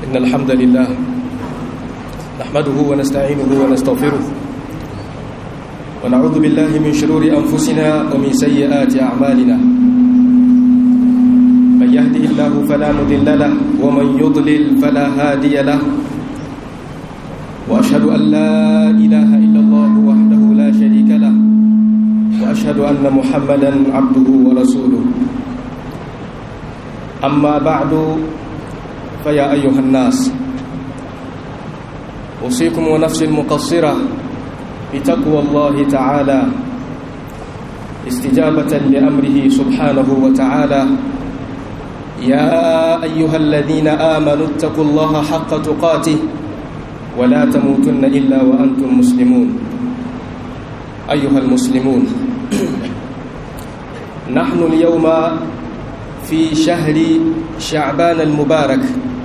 إن الحمد لله نحمده ونستعينه ونستغفره ونعوذ بالله من شرور أنفسنا ومن سيئات أعمالنا من يهده الله فلا مضل له ومن يضلل فلا هادي له وأشهد أن لا إله إلا الله وحده لا شريك له وأشهد أن محمدا عبده ورسوله أما بعد فيا أيها الناس أوصيكم ونفسي المقصرة بتقوى الله تعالى استجابة لأمره سبحانه وتعالى يا أيها الذين آمنوا اتقوا الله حق تقاته ولا تموتن إلا وأنتم مسلمون أيها المسلمون نحن اليوم في شهر شعبان المبارك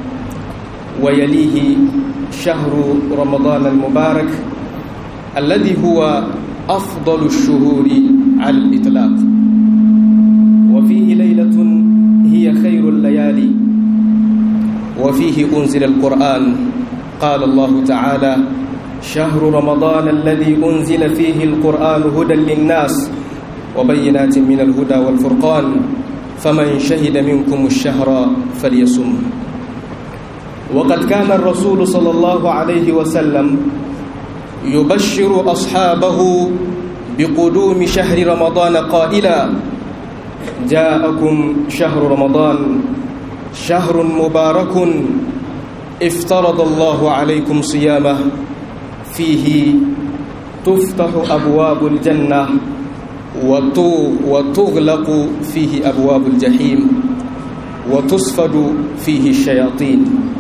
ويليه شهر رمضان المبارك الذي هو أفضل الشهور على الإطلاق وفيه ليلة هي خير الليالي وفيه أنزل القرآن قال الله تعالى شهر رمضان الذي أنزل فيه القرآن هدى للناس وبينات من الهدى والفرقان فمن شهد منكم الشهر فليصم وقد كان الرسول صلى الله عليه وسلم يبشر أصحابه بقدوم شهر رمضان قائلا جاءكم شهر رمضان شهر مبارك افترض الله عليكم صيامه فيه تفتح أبواب الجنة وتغلق فيه أبواب الجحيم وتصفد فيه الشياطين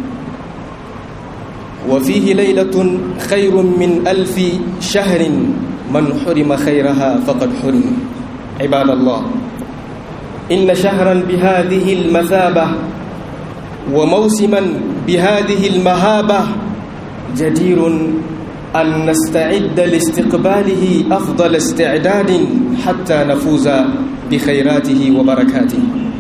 وفيه ليلة خير من ألف شهر من حرم خيرها فقد حرم عباد الله إن شهرا بهذه المثابة وموسما بهذه المهابة جدير أن نستعد لاستقباله أفضل استعداد حتى نفوز بخيراته وبركاته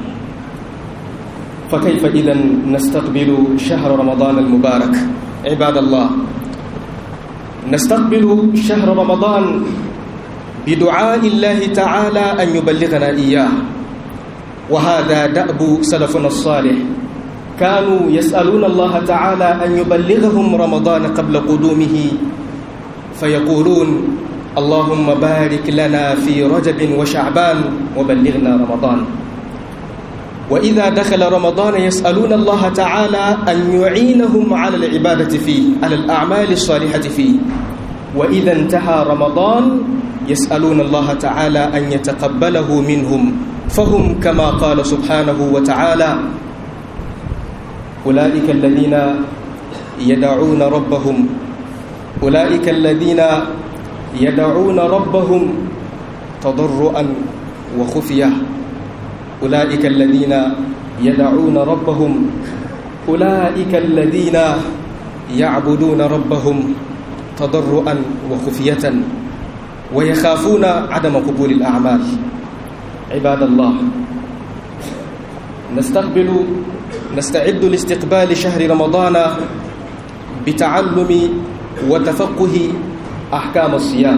فكيف إذا نستقبل شهر رمضان المبارك عباد الله نستقبل شهر رمضان بدعاء الله تعالى أن يبلغنا إياه وهذا دأب سلفنا الصالح كانوا يسألون الله تعالى أن يبلغهم رمضان قبل قدومه فيقولون اللهم بارك لنا في رجب وشعبان وبلغنا رمضان وإذا دخل رمضان يسألون الله تعالى أن يعينهم على العبادة فيه على الأعمال الصالحة فيه وإذا انتهى رمضان يسألون الله تعالى أن يتقبله منهم فهم كما قال سبحانه وتعالى أولئك الذين يدعون ربهم أولئك الذين يدعون ربهم تضرعا وخفية أولئك الذين يدعون ربهم أولئك الذين يعبدون ربهم تضرعا وخفية ويخافون عدم قبول الأعمال عباد الله نستقبل نستعد لاستقبال شهر رمضان بتعلم وتفقه أحكام الصيام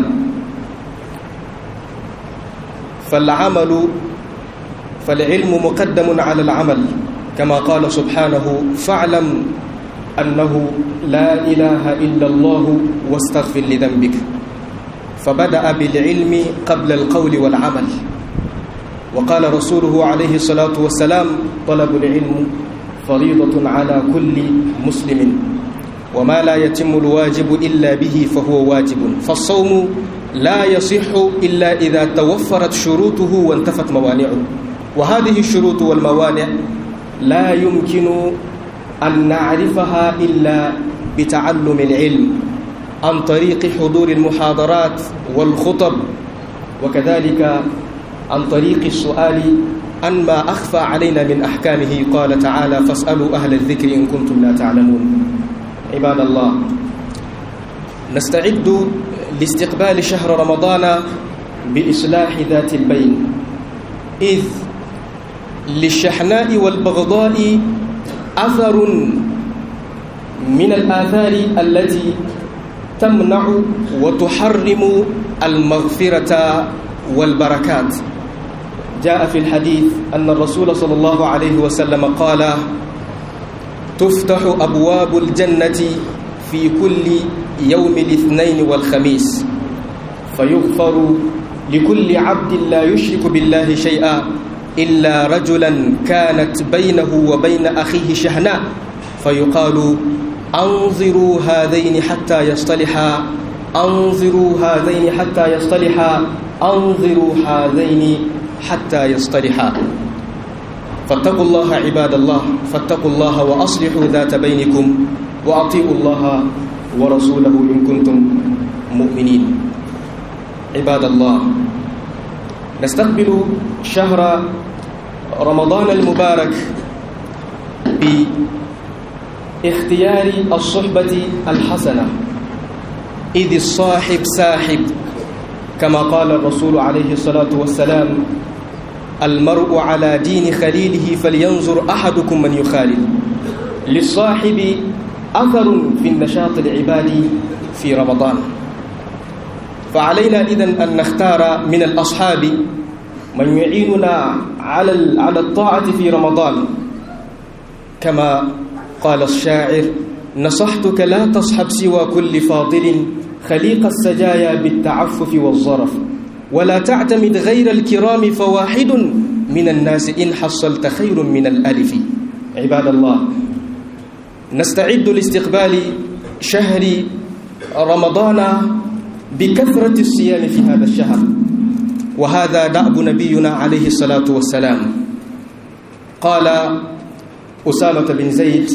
فالعمل فالعلم مقدم على العمل كما قال سبحانه فاعلم أنه لا إله إلا الله واستغفر لذنبك فبدأ بالعلم قبل القول والعمل وقال رسوله عليه الصلاة والسلام طلب العلم فريضة على كل مسلم وما لا يتم الواجب إلا به فهو واجب فالصوم لا يصح إلا إذا توفرت شروطه وانتفت موانعه وهذه الشروط والموانع لا يمكن أن نعرفها إلا بتعلم العلم عن طريق حضور المحاضرات والخطب وكذلك عن طريق السؤال عن ما أخفى علينا من أحكامه قال تعالى فاسألوا أهل الذكر إن كنتم لا تعلمون عباد الله نستعد لاستقبال شهر رمضان بإصلاح ذات البين إذ للشحناء والبغضاء أثر من الآثار التي تمنع وتحرم المغفرة والبركات جاء في الحديث أن الرسول صلى الله عليه وسلم قال تفتح أبواب الجنة في كل يوم الاثنين والخميس فيغفر لكل عبد لا يشرك بالله شيئا إلا رجلا كانت بينه وبين أخيه شحناء فيقال أنظروا هذين حتى يصطلحا أنظروا هذين حتى يصطلحا أنظروا هذين حتى يصطلحا فاتقوا الله عباد الله فاتقوا الله وأصلحوا ذات بينكم وأطيعوا الله ورسوله إن كنتم مؤمنين عباد الله نستقبل شهر رمضان المبارك باختيار الصحبة الحسنة إذ الصاحب ساحب كما قال الرسول عليه الصلاة والسلام المرء على دين خليله فلينظر أحدكم من يخالل للصاحب أثر في النشاط العبادي في رمضان فعلينا إذن أن نختار من الأصحاب من يعيننا على على الطاعة في رمضان كما قال الشاعر نصحتك لا تصحب سوى كل فاضل خليق السجايا بالتعفف والظرف ولا تعتمد غير الكرام فواحد من الناس إن حصلت خير من الألف عباد الله نستعد لاستقبال شهر رمضان بكثرة الصيام في هذا الشهر وهذا دأب نبينا عليه الصلاة والسلام قال أسامة بن زيد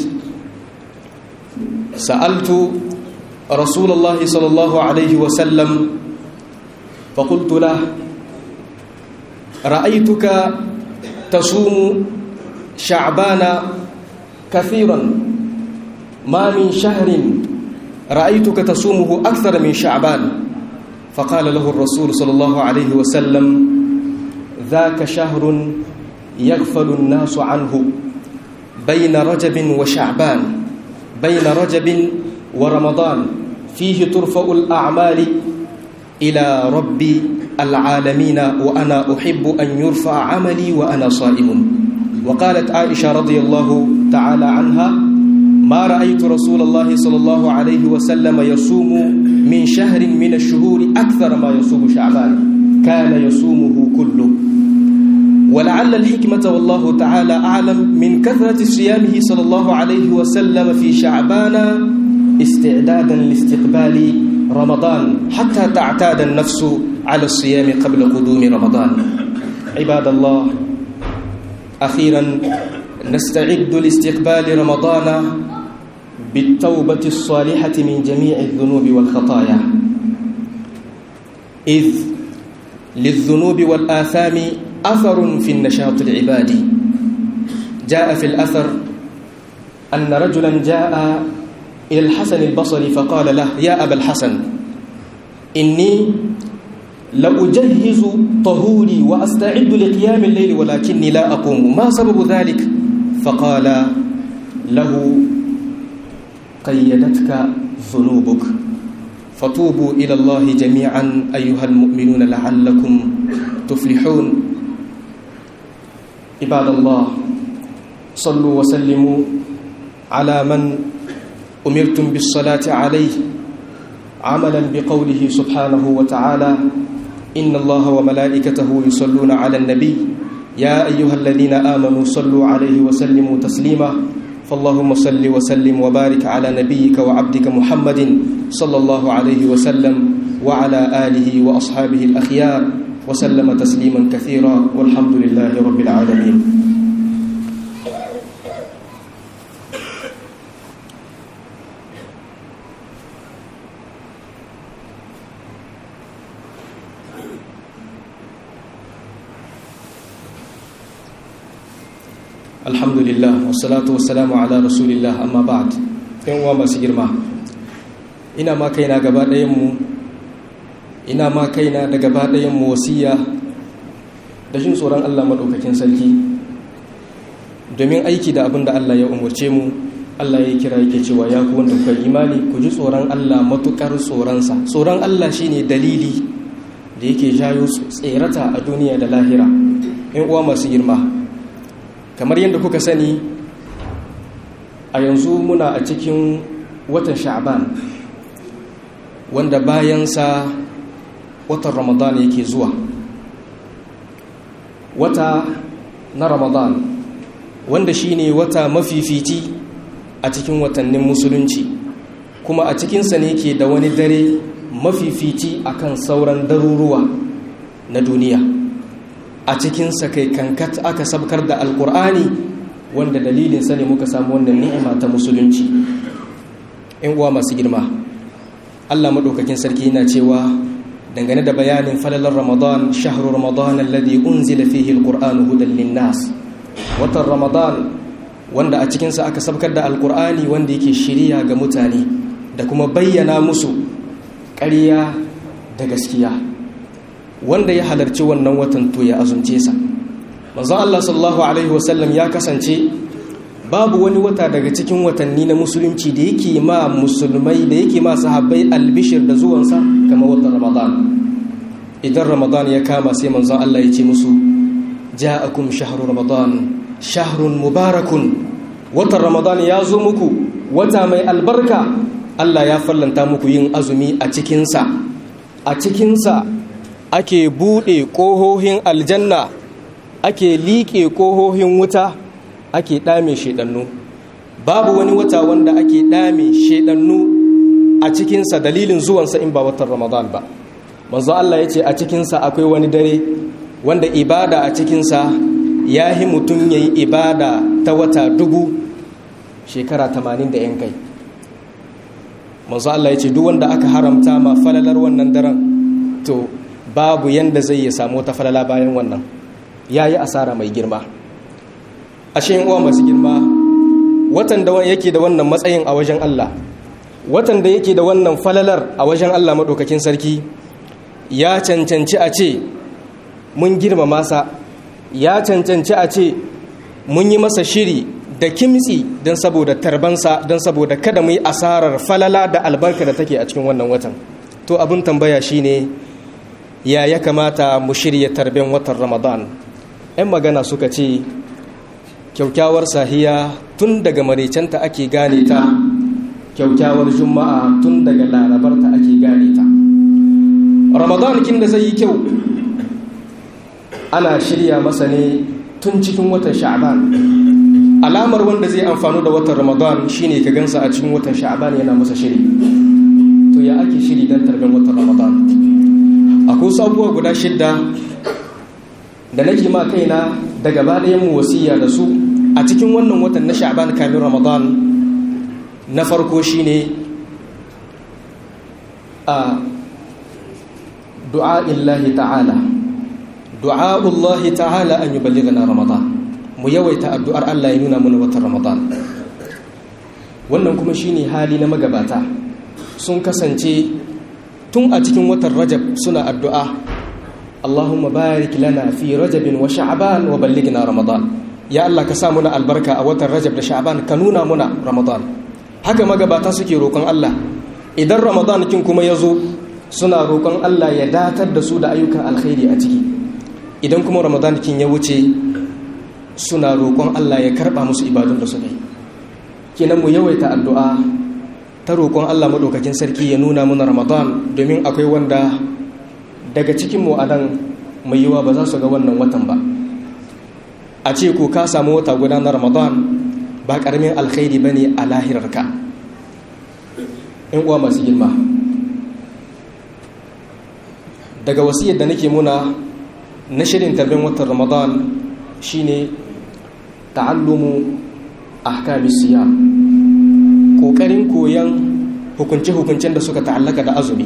سألت رسول الله صلى الله عليه وسلم فقلت له رأيتك تصوم شعبان كثيرا ما من شهر رأيتك تصومه أكثر من شعبان فقال له الرسول صلى الله عليه وسلم ذاك شهر يغفل الناس عنه بين رجب وشعبان بين رجب ورمضان فيه ترفع الأعمال إلى رب العالمين وأنا أحب أن يرفع عملي وأنا صائم وقالت عائشة رضي الله تعالى عنها ما رأيت رسول الله صلى الله عليه وسلم يصوم من شهر من الشهور أكثر ما يصوم شعبان كان يصومه كله ولعل الحكمة والله تعالى أعلم من كثرة صيامه صلى الله عليه وسلم في شعبان استعدادا لاستقبال رمضان حتى تعتاد النفس على الصيام قبل قدوم رمضان عباد الله أخيرا نستعد لاستقبال رمضان بالتوبة الصالحة من جميع الذنوب والخطايا إذ للذنوب والآثام أثر في النشاط العبادي جاء في الأثر أن رجلا جاء إلى الحسن البصري فقال له يا أبا الحسن إني لأجهز طهوري وأستعد لقيام الليل ولكني لا أقوم ما سبب ذلك فقال له قيدتك ذنوبك فتوبوا إلى الله جميعا أيها المؤمنون لعلكم تفلحون عباد الله صلوا وسلموا على من أمرتم بالصلاة عليه عملا بقوله سبحانه وتعالى إن الله وملائكته يصلون على النبي يا أيها الذين آمنوا صلوا عليه وسلموا تسليما فاللهم صل وسلم وبارك على نبيك وعبدك محمد صلى الله عليه وسلم وعلى آله وأصحابه الأخيار وسلم تسليما كثيرا والحمد لله رب العالمين alhamdulillah wassalatu wassalamu ala rasulillah amma ba'd yan uwa masu girma ina ma kaina gaba ɗayan mu ina ma kaina da gaba ɗayan mu wasiya da jin tsoron Allah madaukakin sarki domin aiki da abin da Allah ya umarce mu Allah ya kira yake cewa ya ku wanda kuka imani ku ji tsoron Allah matukar tsoronsa tsoron Allah shine dalili da yake jayo tserata a duniya da lahira in uwa masu girma kamar yadda kuka sani a yanzu muna a cikin watan sha'ban wanda bayansa watan ramadan yake zuwa wata na ramadan wanda shine wata mafifici a cikin watannin musulunci kuma a cikinsa ne ke da wani dare mafifici akan sauran daruruwa na duniya a cikinsa kai kankat aka sabkar da alkur'ani wanda dalilinsa ne muka samu wannan ni'ima ta musulunci in uwa masu girma allah maɗaukakin sarki yana cewa dangane da bayanin falalar ramadan shahru ramadan alladhi unzila fihi alqur'anu hudan linnas watan ramadan wanda a cikinsa aka sabkar da alqur'ani wanda yake shiriya ga mutane da kuma bayyana musu ƙarya da gaskiya wanda ya halarci wannan watan to ya azumce sa manzon Allah sallallahu alaihi wasallam ya kasance babu wani wata daga cikin watanni na musulunci da yake ma musulmai da yake ma sahabbai albishir da zuwansa kamar watan ramadan idan ramadan ya kama sai manzon Allah ya ce musu ja'akum shahru ramadan shahrun mubarakun watan ramadan ya zo muku wata mai albarka Allah ya fallanta muku yin azumi a cikinsa a cikinsa ake buɗe ƙohohin aljanna ake liƙe ƙohohin wuta ake ɗame shaidannu babu wani wata wanda ake ɗame shaidannu a cikinsa dalilin zuwansa in ba watan ramadan ba manzo Allah ya ce a cikinsa akwai wani dare wanda ibada a cikinsa ya yi mutum ya yi ibada ta wata dubu shekara tamanin da yan kai manzo Allah ya ce duk wanda aka haramta ma falalar wannan daren to babu yanda zai ya samu wata falala bayan wannan ya yi asara mai girma ashe uwa masu girma watan da yake da wannan matsayin a wajen Allah watan da yake da wannan falalar a wajen Allah maɗaukakin sarki ya cancanci a ce mun girmama sa ya cancanci a ce mun yi masa shiri da kimtsi don saboda tarbansa don saboda kada mu yi asarar falala da albarka da take a cikin wannan watan to abin tambaya shine ya ya kamata mu shirya tarben watan ramadan 'yan magana suka ce kyaukyawar sahiya tun daga marecenta ake gane ta kyaukyawar juma'a tun daga larabarta ake gane ta ramadan kin da zai yi kyau ana shirya masa ne tun cikin watan sha'ban alamar wanda zai amfanu da watan ramadan shine ka gansa a cikin watan sha'ban yana masa shiri to ya ake shiri don tarben watan ramadan akwai sabuwa guda shidda da nake ma kaina da gaba mu wasiya da su a cikin wannan watan na sha'ban kamin ramadan na farko shine a du'a illahi ta'ala du'a Allah ta'ala an yuballighana ramadan mu yawaita addu'ar Allah ya nuna mana watan ramadan wannan kuma shine hali na magabata sun kasance tun a cikin watan rajab suna addu'a Allahumma barik lana fi rajabin wa sha'ban wa ballighna ramadan ya Allah ka sa muna albarka a watan rajab da sha'ban ka nuna muna ramadan haka magabata suke roƙon Allah idan ramadan kin kuma yazo suna roƙon Allah ya datar da su da ayyukan alkhairi a ciki idan kuma ramadan kin ya wuce suna roƙon Allah ya karba musu ibadun da suka yi kenan mu yawaita addu'a ta roƙon Allah madaukakin sarki ya nuna muna ramadan domin akwai wanda daga cikinmu a nan mai yiwa ba za su ga wannan watan ba a ce ko ka samu wata guda na ramadan ba ƙaramin alkhairi ba ne a lahirarka in uwa masu girma daga wasiyar da nake muna na shirin tarbin watan ramadan shine ta'allumu ahkamis siyam ƙoƙarin koyon hukunce-hukuncen da suka ta'allaka da azumi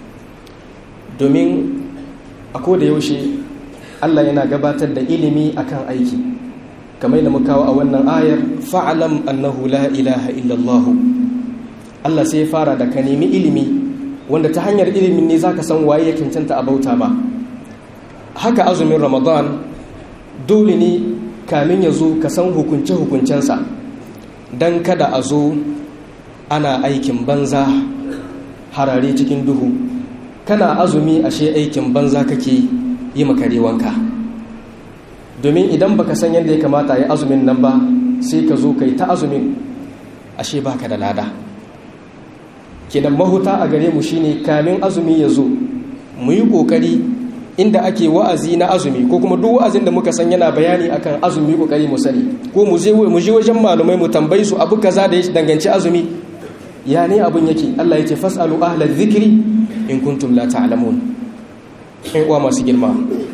domin a da yaushe Allah yana gabatar da ilimi akan aiki kamar da muka kawo a wannan ayar fa'alam annahu la ilaha illallah Allah sai fara da ka nemi ilimi wanda ta hanyar ilimin ne zaka san waye ya cancanta a bauta ba haka azumin ramadan dole ne kamin ya zo ka san hukunce hukuncensa don kada a zo ana aikin banza harare cikin duhu kana azumi ashe aikin banza kake yi makare wanka domin idan baka san yadda ya kamata ya azumin nan ba sai ka zo kai ta azumin ashe baka da lada kenan mahuta a gare mu shine kamin azumi ya zo mu yi kokari inda ake wa'azi na azumi ko kuma duk wa'azin da muka san yana bayani akan azumi kokari mu sani ko mu je mu je wajen malumai mu tambayi su abu kaza da ya danganci azumi ya ne abun yake Allah yake fasalu ahla dhikri in kuntum la ta'lamun in uwa masu girma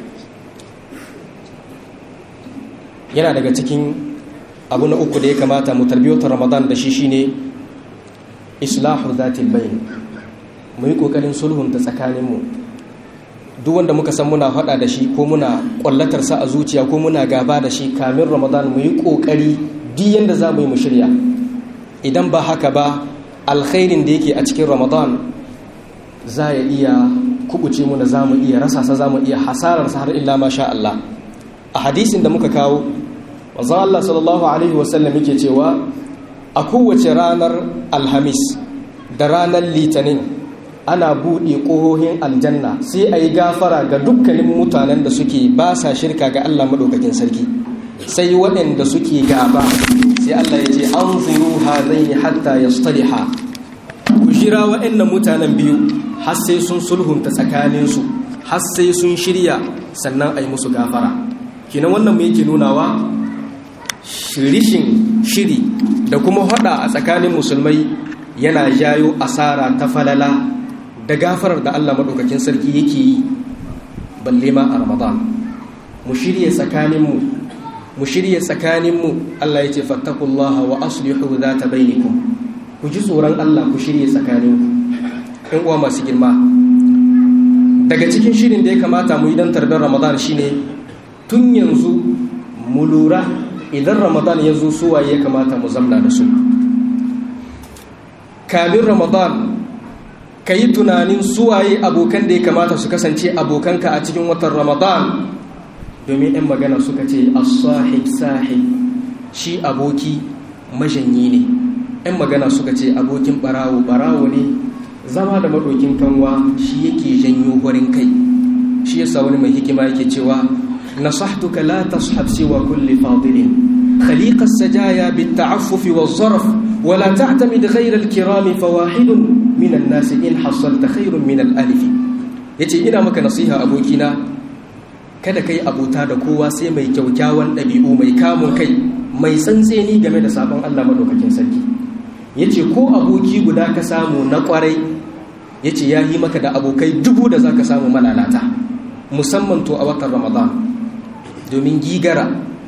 yana daga cikin abu na uku da ya kamata mu tarbiyyar ramadan da shi shine islahu zatil bayn mu yi kokarin sulhunta tsakaninmu duk wanda muka san muna faɗa da shi ko muna ƙwallatar sa a zuciya ko muna gaba da shi kamin ramadan mu yi ƙoƙari duk yanda za mu yi mu shirya idan ba haka ba alkhairin da yake a cikin ramadan za ya iya kubuce mu da za mu iya rasa sa za mu iya hasararsa har illa ma sha Allah a hadisin da muka kawo wanzan Allah sallallahu alaihi wasallam yake cewa a kowace ranar alhamis da ranar litinin ana buɗe ƙohohin aljanna sai a yi gafara ga dukkanin mutanen da suke ba sa shirka ga Allah maɗaukakin sarki sai waɗanda suke gaba sai Allah ya ce an ziru hazai hatta ya staliha ku jira waɗannan mutanen biyu har sai sun sulhunta tsakaninsu har sai sun shirya sannan a yi musu gafara kinan wannan mu yake nunawa shirishin shiri da kuma hada a tsakanin musulmai yana jayo asara ta falala da gafarar da Allah maɗaukakin sarki yake yi balle ma a ramadan mu shirye tsakaninmu mu shirye tsakaninmu Allah ya ce fattakullaha wa aslihu zata bainakum ku ji tsoron Allah ku shirye tsakaninku in uwa masu girma daga cikin shirin da ya kamata mu yi don tarbar ramadan shine tun yanzu mu lura idan ramadan ya zo suwaye ya kamata mu zamna da su kamin ramadan ka yi tunanin suwaye abokan da ya kamata su kasance abokanka a cikin watan ramadan domin 'yan magana suka ce as-sahib sahib shi aboki majanyi ne 'yan magana suka ce abokin barawo barawo ne zama da maɗokin kanwa shi yake janyo horin kai shi yasa wani mai hikima yake cewa nasahtuka la tashab siwa kulli fadilin khaliqa as-sajaya bit-ta'affuf waz-zarf wa la ta'tamid ghayra al-kiram fawahid min an-nas in hasalta khayrun min al-alif yace ina maka nasiha abokina kada kai abuta da kowa sai mai kyaukyawan ɗabi'u mai kamun kai mai tsantseni game da sabon Allah madaukakin sarki yace ko aboki guda ka samu na kwarai yace ya yi maka da abokai dubu da zaka samu malalata musamman to a watan Ramadan domin gigara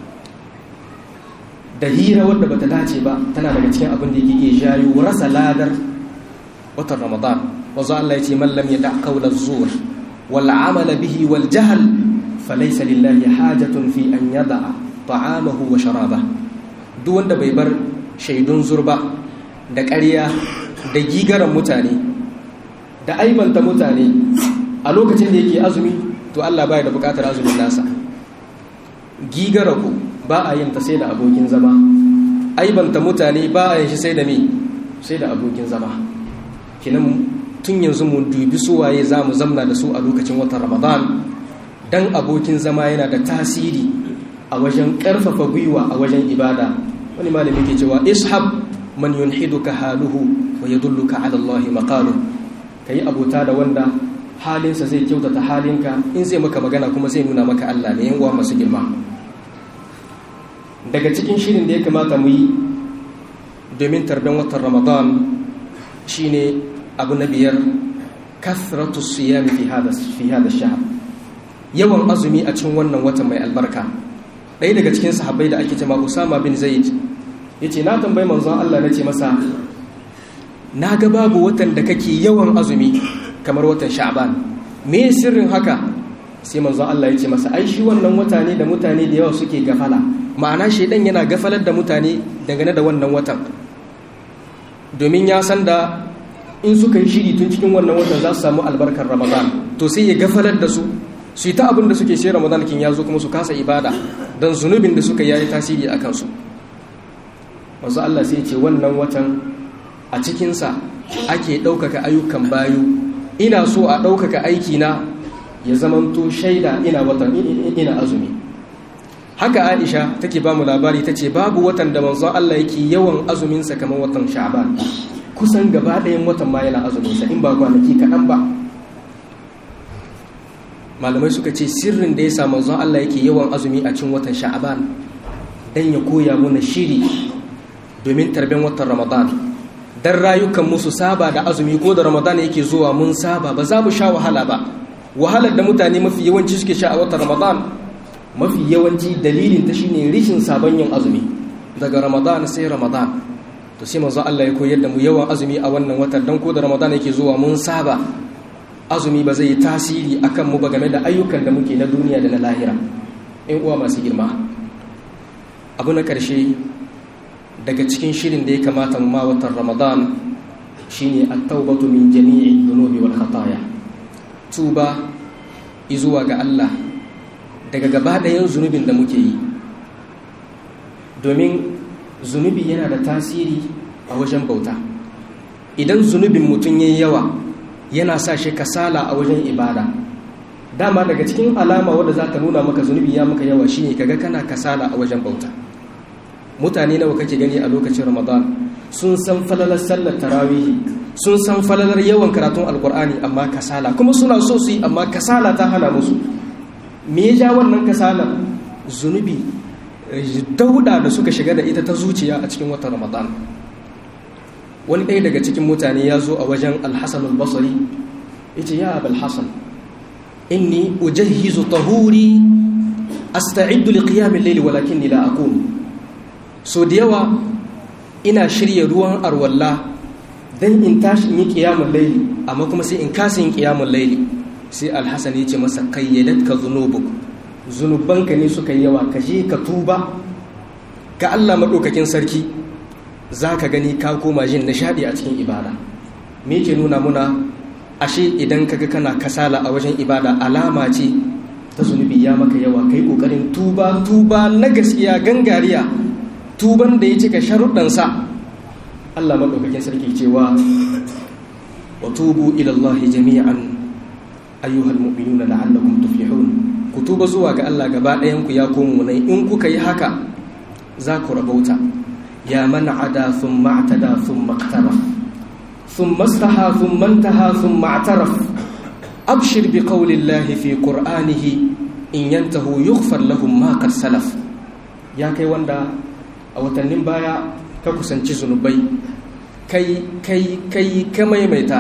da hira wadda bata dace ba tana daga cikin abin da yake jayo rasa ladar watan Ramadan wanzu Allah yace man lam yada qawla zur wal amala bihi wal jahl falaysa lillahi hajatun fi an yada ta'amahu wa sharaba duk wanda bai bar shaidun zurba da ƙarya da gigaran mutane da aibanta mutane a lokacin da yake azumi to Allah baya da bukatar azumin nasa gigara ku ba a yin ta sai da abokin zama aibanta mutane ba a yin shi sai da me sai da abokin zama kinan tun yanzu mu dubi suwaye za mu zamna da su a lokacin watan ramadan dan abokin zama yana da tasiri a wajen ƙarfafa gwiwa a wajen ibada wani malami ke cewa ishab man yunhiduka haluhu wa yadulluka ala Allah maqalu kai abota da wanda halinsa zai kyautata halinka in zai maka magana kuma zai nuna maka Allah ne yan uwa masu girma daga cikin shirin da ya kamata mu yi domin tarban watan Ramadan shine abu na biyar kathratu siyami fi hada fi hada shahr yawan azumi a cikin wannan watan mai albarka ɗaya daga cikin sahabbai da ake cewa Usama bin Zaid ya ce na tambayi manzon Allah na ce masa na ga babu watan da kake yawan azumi kamar watan sha'ban me sirrin haka sai manzon Allah ya ce masa ai shi wannan wata ne da mutane da yawa suke gafala ma'ana shaidan yana gafalar da mutane dangane da wannan watan domin ya san da in suka yi shiri tun cikin wannan watan za su samu albarkar ramadan to sai ya gafalar da su su yi ta abin da suke sai ramadan kin ya zo kuma su kasa ibada don zunubin da suka yi tasiri a kansu wanzu Allah sai ce wannan watan a cikinsa ake ɗaukaka ayyukan bayu ina so a ɗaukaka aikina ya zamanto shaida ina watan ina azumi haka aisha take ba mu labari ta ce babu watan da manzon Allah yake yawan azuminsa kamar watan sha'ban kusan gaba ɗayan watan ma yana azuminsa in ba kwanaki kaɗan ba malamai suka ce sirrin da ya sa manzon Allah yake yawan azumi a cikin watan sha'ban dan ya koya mana shiri domin tarben watan ramadan dan rayukan musu saba da azumi ko da ramadan yake zuwa mun saba ba za mu sha wahala ba wahalar da mutane mafi yawanci suke sha a watan ramadan mafi yawanci dalilin ta shine rishin sabon yin azumi daga ramadan sai ramadan to sai manzo Allah ya koyar da mu yawan azumi a wannan watan dan ko da ramadan yake zuwa mun saba azumi ba zai yi tasiri akan mu ba game da ayyukan da muke na duniya da na lahira in uwa masu girma abu na karshe daga cikin shirin da ya kamata mu ma watan ramadan shine at-taubatu min jami'i dhunubi wal khataya tuba izuwa ga Allah daga gaba ɗayan zunubin da muke yi domin zunubi yana da tasiri a wajen bauta idan zunubin mutum ya yawa yana sa shi kasala a wajen ibada dama daga cikin alama wadda za ta nuna maka zunubi ya maka yawa shine kaga kana kasala a wajen bauta mutane nawa kake gani a lokacin ramadan sun san falalar sallar tarawihi sun san falalar yawan karatun alkur'ani amma kasala kuma suna so su yi amma kasala ta hana musu me ya ja wannan kasala zunubi dauda da suka shiga da ita ta zuciya a cikin watan ramadan wani ɗaya daga cikin mutane ya zo a wajen alhassan albasari ya ce ya abal hassan inni ujahhizu tahuri asta'iddu liqiyamin layli walakin la aqum so da yawa ina shirya ruwan arwalla dan in tashi in yi qiyamul layli amma kuma sai in kasa yin qiyamul layli sai alhassan ya ce masa kayyadat ka zunubuk zunubanka ne suka yi yawa ka je ka tuba ga Allah maɗaukakin sarki za ka gani ka koma jin nishaɗi a cikin ibada me ke nuna muna ashe idan kaga kana kasala a wajen ibada alama ce ta zunubi ya maka yawa kai ƙoƙarin tuba tuba na gaskiya gangariya tuban da ya cika sharuɗansa Allah maɗaukakin sarki cewa wa tubu ilallahi jami'an ayyuhal mu'minuna la'allakum tuflihun ku tuba zuwa ga Allah gaba ɗayan ku ya komo nai in kuka yi haka za ku rabauta ya man ada thumma atada thumma iqtaraf thumma istaha thumma intaha thumma i'taraf abshir bi qawli Allah fi qur'anihi in yantahu yughfar lahum ma qad salaf ya kai wanda a watannin baya ka kusanci zunubai kai kai kai ka maimaita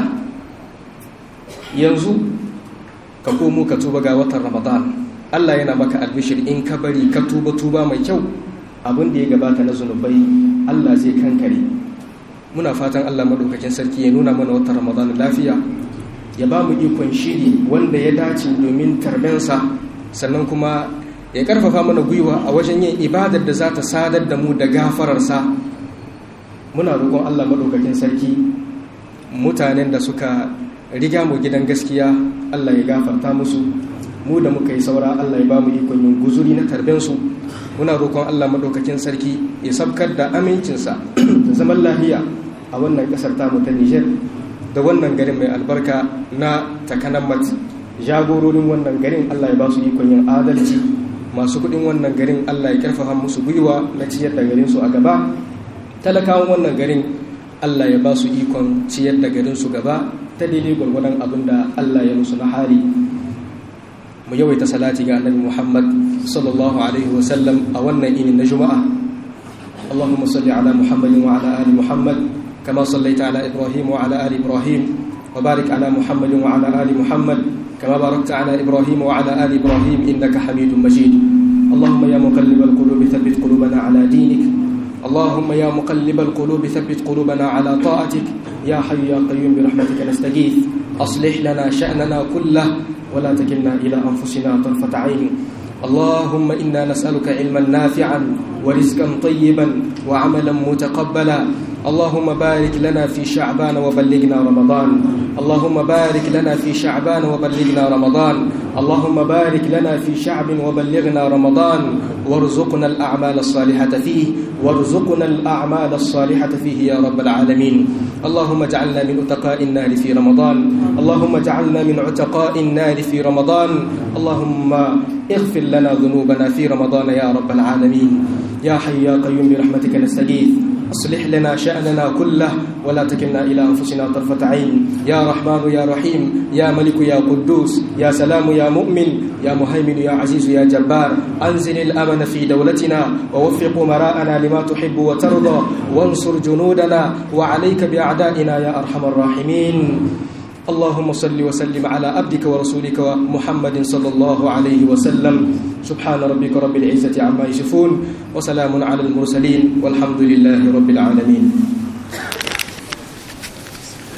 yanzu ka komo ka tuba ga watan ramadan Allah yana maka albishir in ka bari ka tuba tuba mai kyau abin da ya gabata na zunubai Allah zai kankare muna fatan Allah madaukakin sarki ya nuna mana watan ramadan lafiya ya ba mu ikon shiri wanda ya dace domin tarbensa sannan kuma ya karfafa mana gwiwa a wajen yin ibadar da za ta sadar da mu da gafararsa muna roƙon Allah madaukakin sarki mutanen da suka riga mu gidan gaskiya Allah ya gafarta musu mu da muka yi saura Allah ya ba mu ikon yin guzuri na tarbensu muna roƙon Allah maɗaukakin sarki ya sabkar da amincinsa da zaman lahiya a wannan ƙasar tamu ta Nijar da wannan garin mai albarka na takanammat jagororin wannan garin Allah ya ba su ikon yin adalci masu kuɗin wannan garin Allah ya karfafa musu gwiwa na ciyar da garin su a gaba talakawan wannan garin Allah ya ba su ikon ciyar da garin su gaba ta daidai gwargwadon abin da Allah ya musu na hali mu yawaita salati ga annabi Muhammad sallallahu alaihi wa sallam a wannan ini na Juma'a Allahumma salli ala Muhammad wa ala ali Muhammad kama sallaita ala Ibrahim wa ala ali Ibrahim wa barik ala Muhammad wa ala ali Muhammad kama barakta ala Ibrahim wa ala ali Ibrahim innaka Hamidum Majid Allahumma ya muqallibal qulubi thabbit qulubana ala dinik اللهم يا مقلب القلوب ثبت قلوبنا على طاعتك يا حي يا قيوم برحمتك نستغيث أصلح لنا شأننا كله ولا تكلنا إلى أنفسنا طرفة عين اللهم إنا نسألك علما نافعا ورزقا طيبا وعملا متقبلا اللهم بارك لنا في شعبان وبلغنا رمضان اللهم بارك لنا في شعبان وبلغنا رمضان اللهم بارك لنا في شعب وبلغنا رمضان وارزقنا الأعمال الصالحة فيه وارزقنا الأعمال الصالحة فيه يا رب العالمين اللهم اجعلنا من أتقاء النار في رمضان اللهم اجعلنا من عتقاء النار في رمضان اللهم اغفر لنا ذنوبنا في رمضان يا رب العالمين يا حي يا قيوم برحمتك نستغيث اصلح لنا شأننا كله ولا تكلنا إلى أنفسنا طرفة عين يا رحمن يا رحيم يا ملك يا قدوس يا سلام يا مؤمن يا مهيمن يا عزيز يا جبار أنزل الأمن في دولتنا ووفق مراءنا لما تحب وترضى وانصر جنودنا وعليك بأعدائنا يا أرحم الراحمين اللهم صل وسلم على عبدك ورسولك محمد صلى الله عليه وسلم سبحان ربك رب العزة عما يصفون وسلام على المرسلين والحمد لله رب العالمين